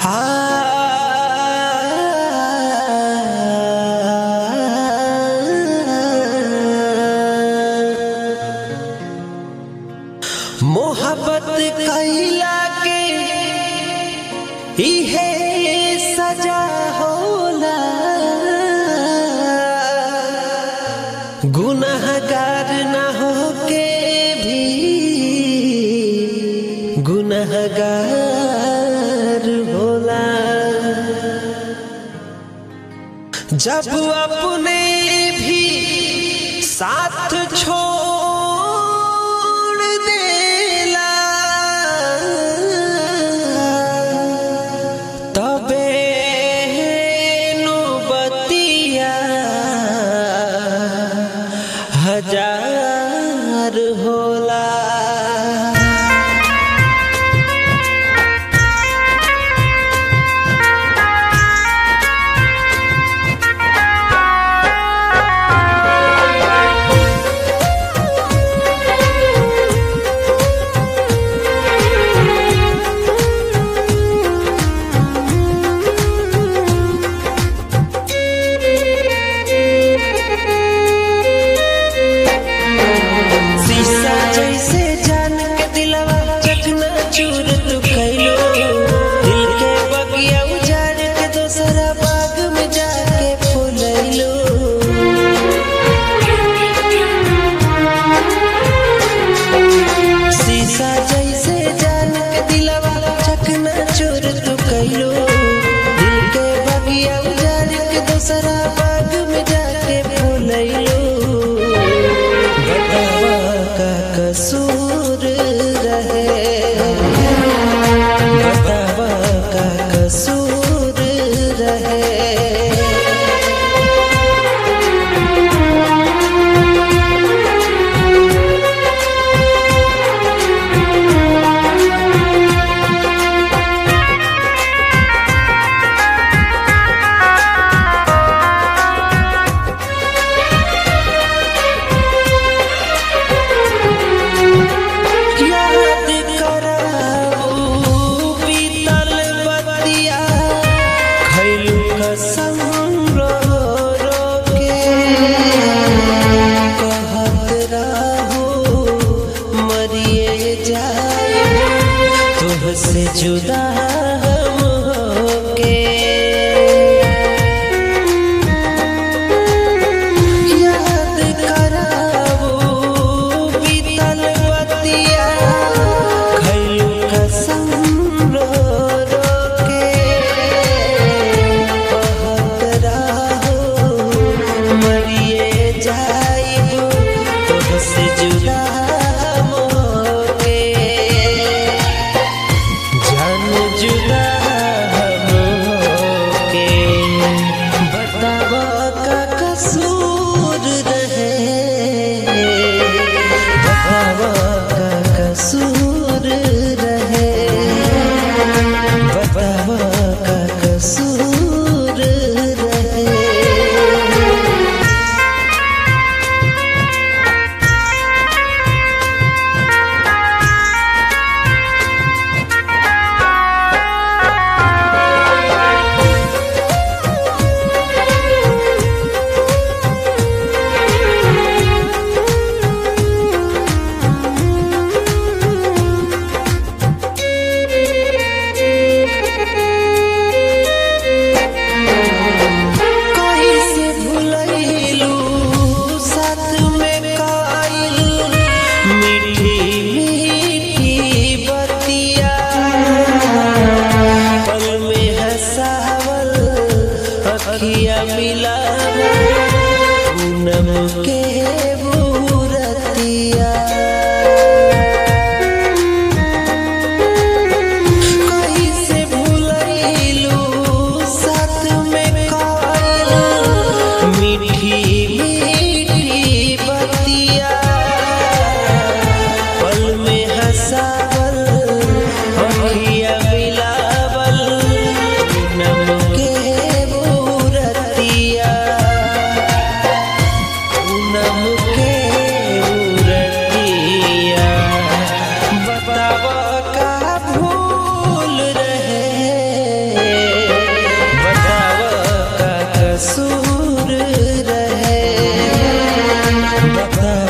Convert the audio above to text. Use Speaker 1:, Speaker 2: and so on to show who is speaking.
Speaker 1: मोहब्बत कैला के इहे सजा होला गुनहगार न होके भी गुनहगार होला जब अपने भी साथ छोड़ देला तबे नौबतिया हजार होला शीशा जैसे जान के दिलवा चकना चूर तू कैलो दिल के बगिया उजाड़ के दोसरा बाग में जाके फुलैलो शीशा जैसे जान के दिलवा चकना चूर तू कैलो दिल के बगिया उजाड़ के दोसरा बाग में जाके फुलैलो बतावा का कसूर रहे बतावा का कसूर रहे याद कराऊ बीतल बतिया खैलू कसम रो रो के कहत रहू मरिए जाए तुहसे जुदा हम होके याद कराऊ बीतल बतिया खैलू कसम रो रो के कहत रहू मरिए जाइबू तुहसे जुदा हम होके जान जुदा हम होके बतावा का कसूर रहे बतावा का कसूर रहे बतावा का कसूर रहे कैसे भुलैलू साथ में काइल मीठी मीठी बतिया पल में हंसावल अखिया मिलावल पूनम के बूरतिया कैसे भुलैलू साथ में काइल मीठी मीठी बतिया पल में हंसावल अखिया मिलावल नम के बूरतिया भता